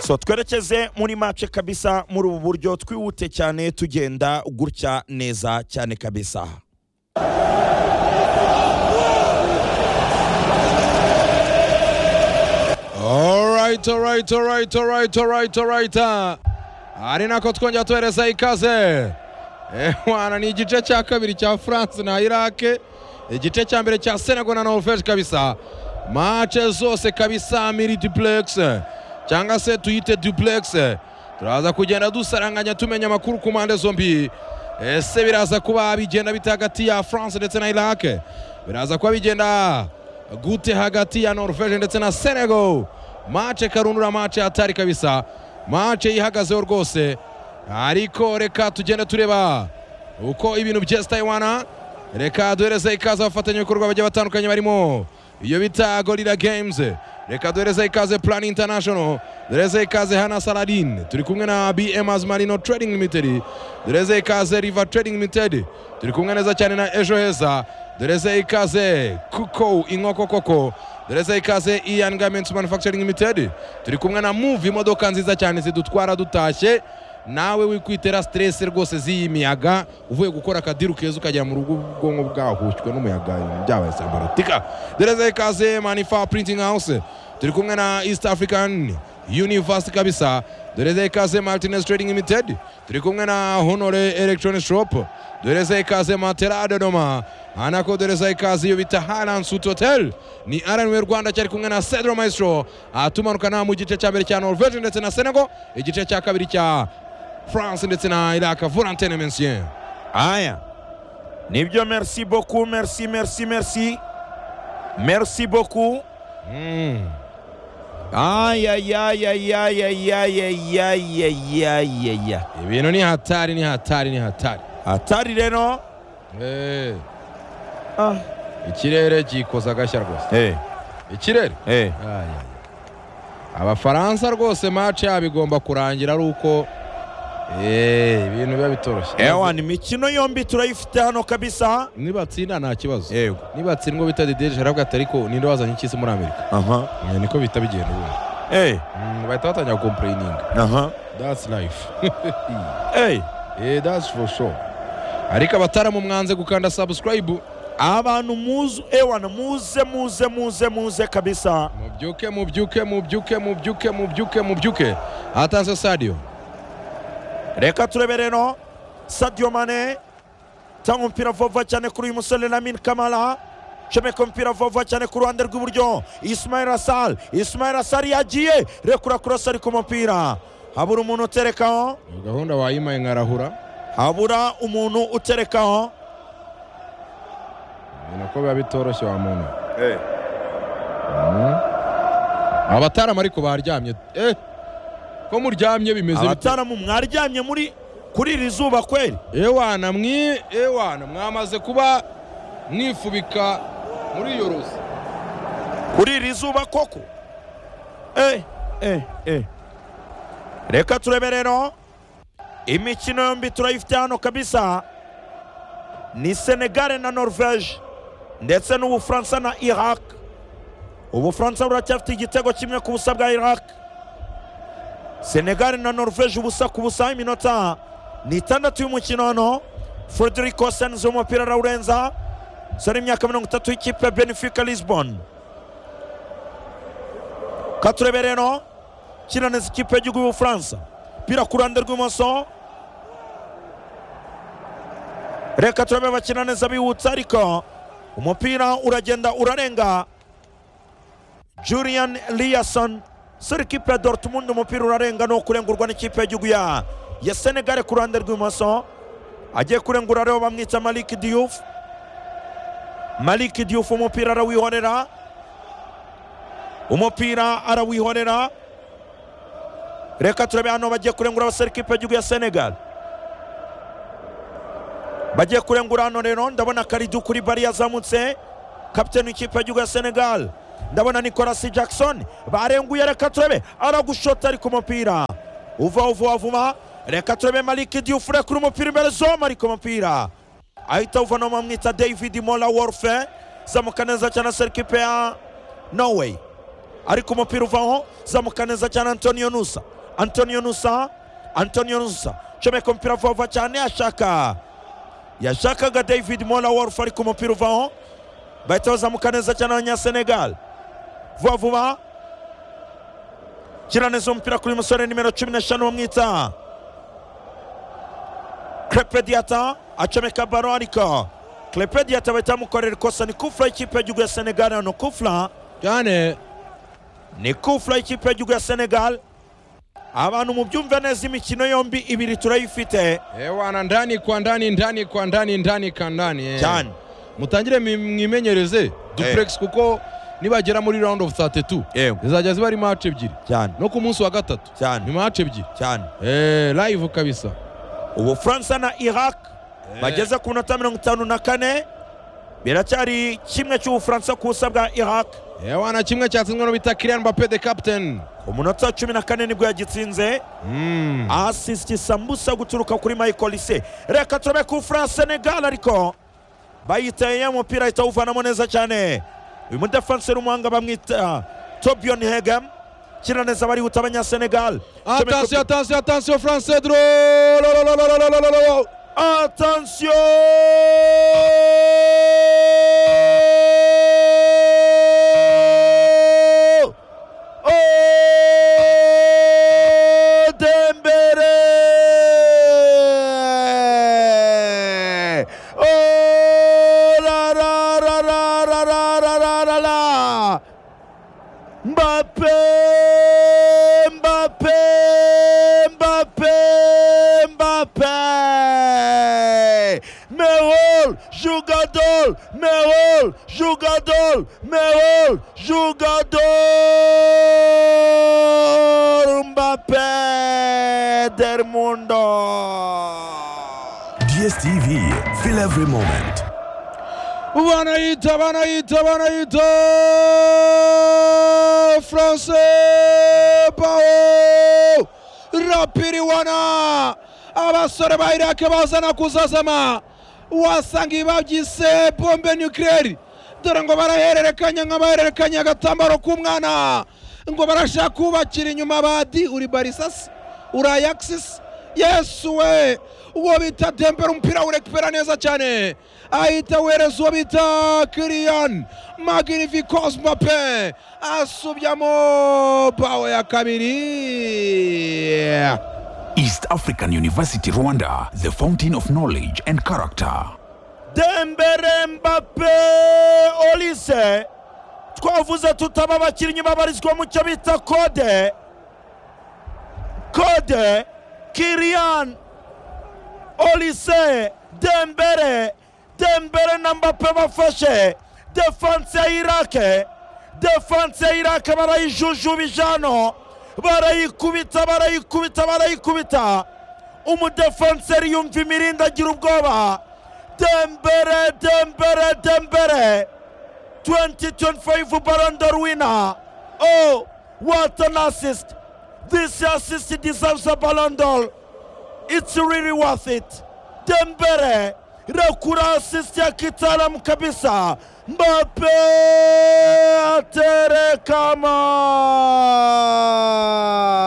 so twerekeze muri mace kabisa muri ubu buryo twihute cyane tugenda gutya neza cyane kabisa Alright, alright, alright, alright, alright, alright. Ari nako twongera tuhereza ikaze. Ehwana ni igice cya kabiri cya France na Iraq, igice cya mbere cya Senegal na Norvege kabisa. Match zose kabisa miri duplex cyangwa se tuyite duplex. Turaza kugenda dusaranganya tumenya amakuru ku mpande zombi. Ese biraza kuba bigenda bite hagati ya France ndetse na Iraq? Biraza kuba bigenda gute hagati ya norvege ndetse na senegal mace karundura mace hatari kabisa mace yihagazeho rwose ariko reka tugende tureba uko ibintu byese tayiwana reka duhereze ikaze abafatanyabikorwa bagiye batandukanye barimo iyo bita gorira games reka duhereze ikaze plan international duhereze ikaze hana saladin turi kumwe na bm azmarino trading limited duhereze ikaze river trading limited turi kumwe neza cyane na ejo heza duhereze ikaze kuko inkoko koko duhereze ikaze ian garments manufacturing limited turi kumwe na move imodoka nziza cyane zidutwara dutashye nawe wikwitera stress rwose z'iyi miyaga uvuye gukora akadiru keza ukagera mu rugo ubwonko bwahushywe n'umuyaga ibintu byabaye sambaratika dereza ikaze manifa printing house turi kumwe na east african university kabisa dereza ikaze martinez trading limited turi kumwe na honore electronic shop dereza ikaze matera dodoma anako dereza ikaze iyo bita haran sut hotel ni rnw rwanda cyari kumwe na cedro maestro atumanukana mu gice cya mbere cya norvege ndetse na senegal igice cya kabiri cya France ndetse na Iraq Valentine Mencien. aya nibyo merci beaucoup merci merci merci merci beaucoup Mm. aya ya ya ya ya ya ya ya ya ya ya ya Ibintu ni hatari ni hatari ni hatari. hatari rero Eh, ah. ikirere gikoza agashya rwose. hey, Ikirere. hey. Ay, ay, ay. Abafaransa rwose match yabo igomba kurangira ari uko eh ibintu biba bitoroshye. ewan imikino yombi turayifite hano kabisa Nibatsinda nta kibazo. yego Nibatsindwa bita Didier Rabi atariko ninde wazanye ikisi muri Amerika. aha Eh, Niko bita bigenda ubundi. hey, Mm, Bahita batangira complaining. aha That's life. hey. Eh, that's for sure. Ariko abataramu mwanze gukanda subscribe abantu muzu ewana muze muze muze muze kabisa mubyuke mubyuke mubyuke mubyuke mubyuke mubyuke hatanze sadio reka turebe rero sadio mane tanga umupira vuba cyane kuri uyu musore lamin kamara comeka umupira vuba cyane ku ruhande rw'iburyo ismail asal ismail asal yagiye rekura kurasa ari ku mupira habura umuntu uterekaho iyo gahunda wayimaye nkarahura habura umuntu uterekaho ni nako biba bitoroshye wa muntu Mm. abataramu ariko baryamye eh ko muryamye bimeze bite abataramu mwaryamye muri kuri iri zuba kweri ewana mwi ewana mwamaze kuba mwifubika muri iyo ruzi kuri iri zuba koko eh, eh, eh. reka turebe rero imikino yombi turayifite hano kabisa ni senegare na norvege ndetse n'ubufaransa na iraq ubufaransa buracyafite igitego kimwe ku busa bwa iraq senegare na norvege ubusa ku busa iminota ni itandatu y'umukino hano frederico sens w'umupira arawurenza sore imyaka mirongo itatu y'ikipe ya benefica lisbon katurebe rero kinaneza ikipe y'igihugu y'ubufaransa pira ku ruhande rw'imoso reka turebe bakina neza bihutse ariko umupira uragenda urarenga julian liason sore ikipe ya dortmund umupira urarenga ni ukurengurwa n'ikipe y'igihugu ya ya senegare ku ruhande rw'imoso agiye kurengura rero bamwita malik diouf malik diouf umupira arawihorera umupira arawihorera reka turabe hano bagiye kurengura abasore ikipe y'igihugu ya senegal bagiye kurengura hano rero ndabona karidu kuri bari yazamutse kapiteni w'ikipe y'igihugu ya senegal ndabona nicolas jackson barenguye reka turabe aragushota ari ku mupira uva uva vuma reka turabe malik diouf kuri umupira imbere zoma ari ku mupira ahita uvana bamwita david mola warfe zamuka neza cyane asore ikipe ya norway ariko umupira uvaho zamuka neza cyane antonio nusa antonio nusa antonio nusa comeka umupira vuba cyane ashaka yashakaga david mola wolf ariko umupira uvaho bahita bazamuka neza cyane abanyasenegal vuba vuba kira neza umupira kuri musore nimero cumi n'eshanu bamwita krepediata acomeka baro ariko krepediata bahita bamukorera ikosa ni kufura y'ikipe y'igihugu ya senegal hano kufura cyane ni kufura y'ikipe y'igihugu ya senegal abantu mubyumve neza imikino yombi ibiri turayifite ewa na ndani kwa ndani ndani kwa ndani ndani kwa ndani eh. cyane mutangire mwi- mwimenyereze duplex kuko nibagera muri round of 32 yewe zizajya ziba ari match ebyiri cyane no ku munsi wa gatatu ni cyane match ebyiri cyane eh live kabisa ubufaransa na iraq bageze ku minota mirongo itanu na kane biracyari kimwe cy'ubufaransa ku busa bwa iraq ewa na kimwe cyatsinzwe no bita Kylian Mbappe the captain ku munota wa cumi na kane nibwo yagitsinze mm. asisiti sambusa guturuka kuri michael ise reka turabe ku france senegal ariko bayiteye umupira ahita awuvanamo neza cyane uyu mudefanse w'umuhanga bamwita tobion hegem kira neza barihuta abanyasenegal attention attention attention France Cedro Attention Oh Dembélé Oh la la la la la la la la la la Mbappé Mbappé Mbappé Mbappé Merol jogador Merol jogador Merol jogador Mbappé del mundo DSTV, feel every moment. banayita banayita banayita france pao rapiriwana abasore ba irake bazana kuzazama wasanga babyise bombe nukireri dore ngo barahererekanya nk'abahererekanya agatambaro k'umwana ngo barashaka kubakira inyuma badi uri barisasi uri ayakisisi yesu we uwo bita dembere umupira awurekupera neza cyane ahita awereza uwo bita kiriyani magnificos mbape asubyamo bawe ya kabiri East African University, Rwanda, the fountain of knowledge and character. dembere mbappe olise twavuze tutaba abakinnyi babarizwa mu cyo bita kode kode kirian olise dembere dembere na mbappe bafashe defanse ya irake defanse ya irake barayijujubije hano barayikubita barayikubita barayikubita umudefanseri yumva imirindi agira ubwoba dembere dembere dembere 2025 Ballon d'Or winner oh what an assist this assist deserves a Ballon d'Or it's really worth it dembere rekura assist ya kitaalamu kabisa mbape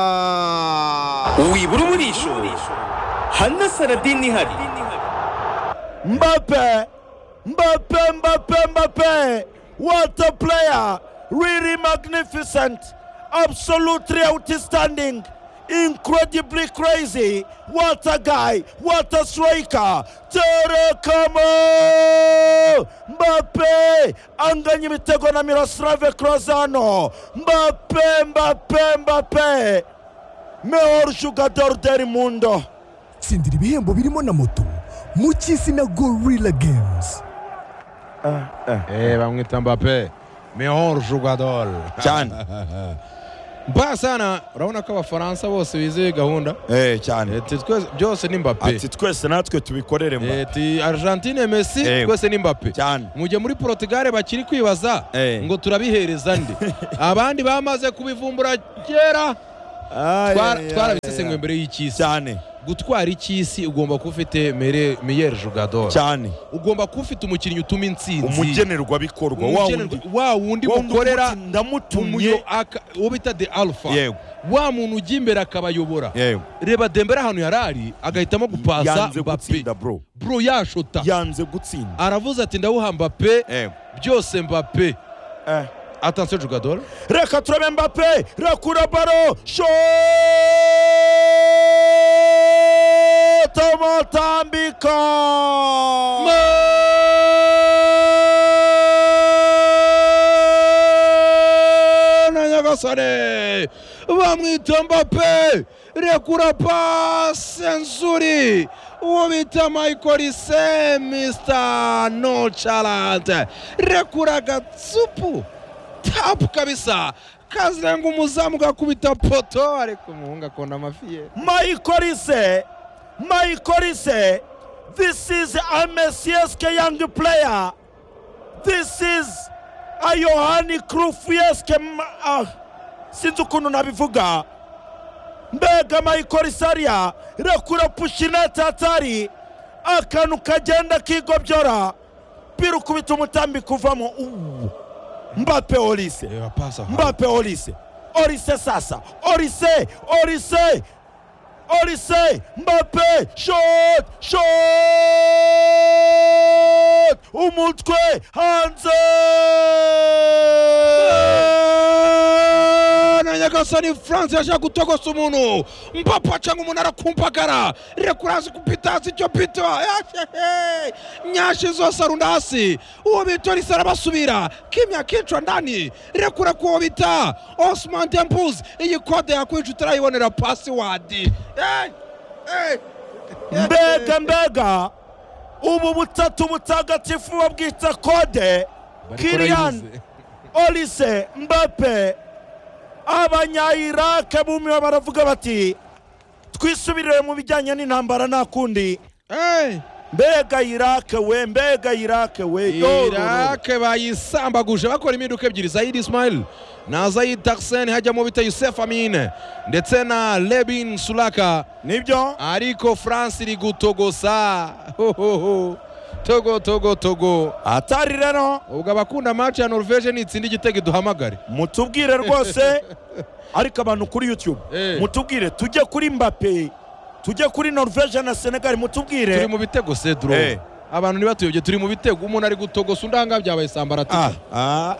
aterekama wibura umurisho hana saradini ihari Mbappe, Mbappe, Mbappe, Mbappe. What a player! Really magnificent, absolutely outstanding, incredibly crazy. What a guy! What a striker! Terekamo! Mbappe anganya imitego na Miroslav Krozano. Mbappe, Mbappe, Mbappe. Mejor jugador del mundo. tsindira ibihembo birimo na moto mu cy'izina gorilla games Eh, bamwita mbape mehor jugador Cyane. mbaya sana urabona ko abafaransa bose bizeye gahunda Eh, cyane. Eh, ti twese byose ni mbape ati twese natwe tubikorere mba Eh, ti argentine messi Eh. twese ni mbape cyane mujye muri porotugare bakiri kwibaza Eh. ngo turabihereza nde abandi bamaze kubivumbura kera twarabisesenguye mbere y'icy'isi cyane gutwara icy'isi ugomba kuba ufite mere- meyer jugador cyane ugomba kuba ufite umukinnyi utuma intsinzi umugenerwabikorwa wa Umugenerwa- wundi wa wundi mukorera ndamutumye umuyo aka- uwo bita de alpha yego wa muntu ujya imbere akabayobora yego reba dembere ahantu yari ari agahitamo gupasa yanze mbappe gutsinda bro bro yashota yanze gutsinda aravuze ati ndawuha mbappe yego byose mbappe eh atansiyo jugador reka turabe mbappe rakura baro tomotambika mana nyagasane bamwita mbappe rekura pase nzuri uwo bita michael se mr nochalante rekura agatsupu tapu kabisa kazirenga umuzamu gakubita poto ariko umuhungu akunda amafi ye maikorise maikorise this is a mcsk young player this is a yohani krufieske ah, sinzi ukuntu nabivuga mbega maikorisaria rekura pushina tatari akantu kagenda kigobyora pira ukubita umutambi kuvamo uwu mbape olise reba pasi ahantu mbappe olise olise sasa olise olise olise mbappe shot shot umutwe hanze na nyagasani france yashaka gutogosa umuntu mpapa acanga umuntu arakumpagara rekurazi kupita hasi icyo pito yashehe nyashi zose arunda hasi uwo bita risa arabasubira kimya kicwa ndani rekura kuwo bita osman dembus iyi kode yakwica utarayibonera pasiwadi Eh, eh, eh. mbega mbega ubu butatu butagatifu babwita kode kirian Barayibuze. olise mbappe abanyayirake bumiwe baravuga bati twisubirire mu bijyanye n'intambara nta kundi Eh. mbega irake we mbega irake we yororo irake bayisambaguje bakora impinduka ebyiri zayidi ismail na zayidi tarseni hajyamo bita yusefu amine ndetse na lebin sulaka nibyo ariko france iri gutogosa Hohoho. togo togo togo atari rero ubwo abakunda maci ya norvege nitsinda igitego iduhamagare mutubwire rwose ariko abantu kuri youtube Eh. mutubwire tujye kuri mbappe tujye kuri norvege na senegal turi mutubwire mu bitego sedro Eh. abantu ntibatuyobye turi mu bitego umuntu ari gutogosa undanga byabaye sambaratika ah,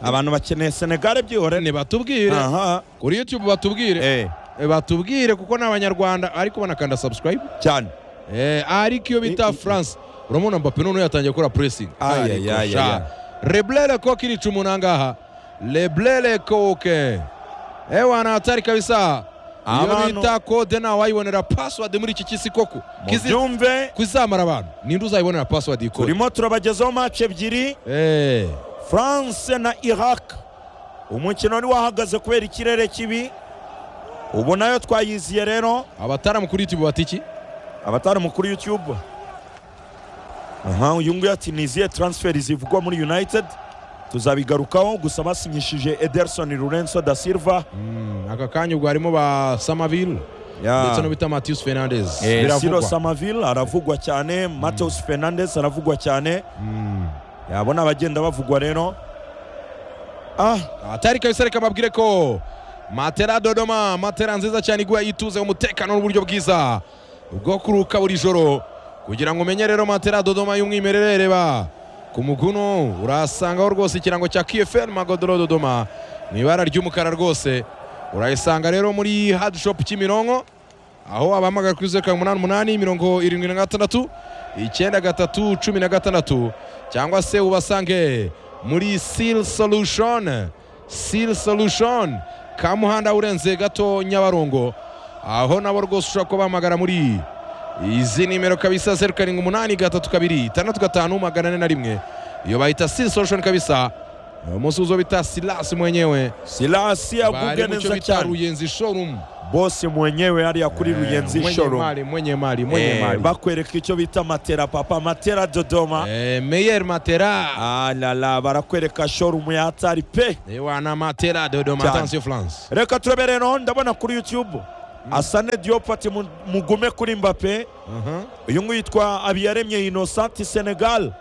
abantu bakeneye senegal byihore nibatubwire aha kuri youtube batubwire eh Eh, batubwire kuko ni abanyarwanda ariko banakanda subscribe cyane Eh, ariko iyo bita france uramubona mbappe noneho yatangiye gukora pressing Aya, Ariko ya, ya, sha. ya. reblele koke irica umuntu ahangaha reblele koke ewana hatari kabisa iyo Abantu- bita kode nawe wayibonera password muri iki kisi koko Kizi- mubyumve kuzamara abantu ninde uzayibonera password iyi kode turimo turabagezaho match ebyiri Eh, france na iraq umukino wari wahagaze kubera ikirere kibi ubu nayo twayiziye rero abataramu kuri youtube batiki abatari mukuru youtube aha uyu nguyu ati niziye transfer zivugwa muri united tuzabigarukaho gusa basinyishije ederson lorenzo da silva aka kanya ubwo harimo ba samaville Ya. ndetse no bita matius Eh, fernandes Ciro biravugwa Samaville aravugwa cyane Mateus Fernandes aravugwa cyane yabona abagenda bavugwa rero ah atari kabisa reka mbabwire ko matera dodoma matera nziza cyane iguha ituze umutekano n'uburyo bwiza bwo kuruka buri joro kugira ngo umenye rero matera dodoma y'umwimerere reba ku muguno urasangaho rwose ikirango cya kfl magodoro dodoma mu ibara ry'umukara rwose urayisanga rero muri hadi shopu kimironko aho abahamagara kuri zeru karindwi umunani umunani mirongo irindwi na gatandatu icyenda gatatu cumi na gatandatu cyangwa se ubasange muri seal solution seal solution kamuhanda urenze gato nyabarongo aho nabo rwose ushobora kuba bahamagara muri izi nimero kabisa zeru karindwi umunani gatatu kabiri itandatu gatanu magana ane na rimwe iyo bahita seal solution kabisa umunsi uzo bita silasi mwenyewe Silasi aguge bari mu cyo neza bita cyane ruyenzi showroom bosi mwenyewe hali ya kuri ruyenzi mwenye shoro mali mwenye mali mwenye Eh, mali bakwereka icyo bita matera papa matera dodoma Eh, meyer matera Ah, la la barakwereka shorumu yatari pe wana matera dodoma Cyane. attention france reka turebere no ndabona kuri youtube asane diop ati mu- mugume kuri mbape Aha. uyu nguyu yitwa habiyaremye innocent senegal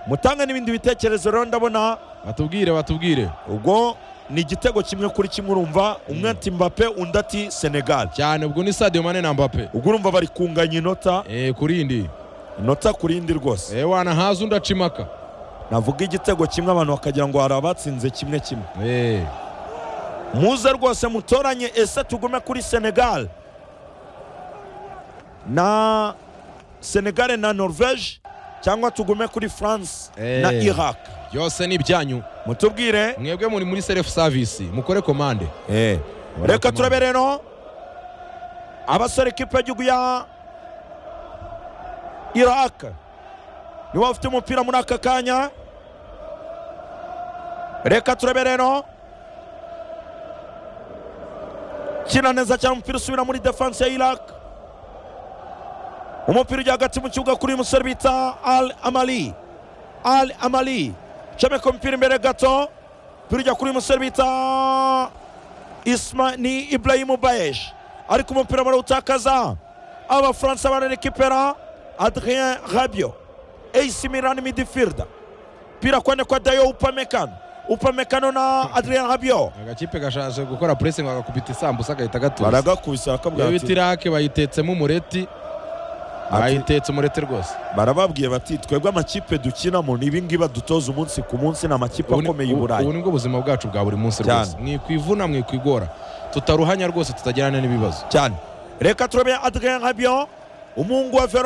mutange n'ibindi bitekerezo rero ndabona batubwire batubwire ubwo ni igitego kimwe kuri kimwe urumva umwe ati mbape undi ati senegal cyane ubwo ni sadio mane na mbappe ubwo urumva bari kunganya inota Eh, kurindi inota ku rindi rwose Eh, wana haza undi acimaka navuga igitego kimwe abantu bakagira ngo hari abatsinze kimwe kimwe Eh, muze rwose mutoranye ese tugume kuri senegal na senegal na norvege cyangwa tugume kuri france Eh. na iraq byose ni ibyanyu mutubwire mwebwe muri muri self service mukore komande reka turabe rero abasore kipe y'igihugu ya iraq nibo bafite umupira muri aka kanya reka turabe rero kina neza cyane umupira usubira muri defanse ya iraq umupira ujya hagati mu kibuga kuri uyu musore bita al amali al amali comeka umupira imbere gato umupira ujya kuri uyu musore bita Isma ni Ibrahimu Bayesh ariko umupira barawutakaza abafaransa bararekipera Adrien Rabiot AC Milan midfielder pira kwenda kwa Dayo Upamecano Upamecano na Adrien Rabiot agakipe gashaje gukora pressing agakubita isambusa agahita gatuza baragakubise iyo bakabwira bita ati- irake bayitetsemo umureti bayitetse umureti rwose barababwiye bati twebwe amakipe dukinamo ni ibi ngibi badutoza umunsi ku munsi ni amakipe Ubu ni- akomeye i ubu- ubu Burayi nibwo buzima bwacu bwa buri munsi Cyane. rwose mwikwivuna mwikwigora tutaruhanya rwose tutagirana n'ibibazo cyane reka turabe Adrien Rabiot umuhungu wa Vero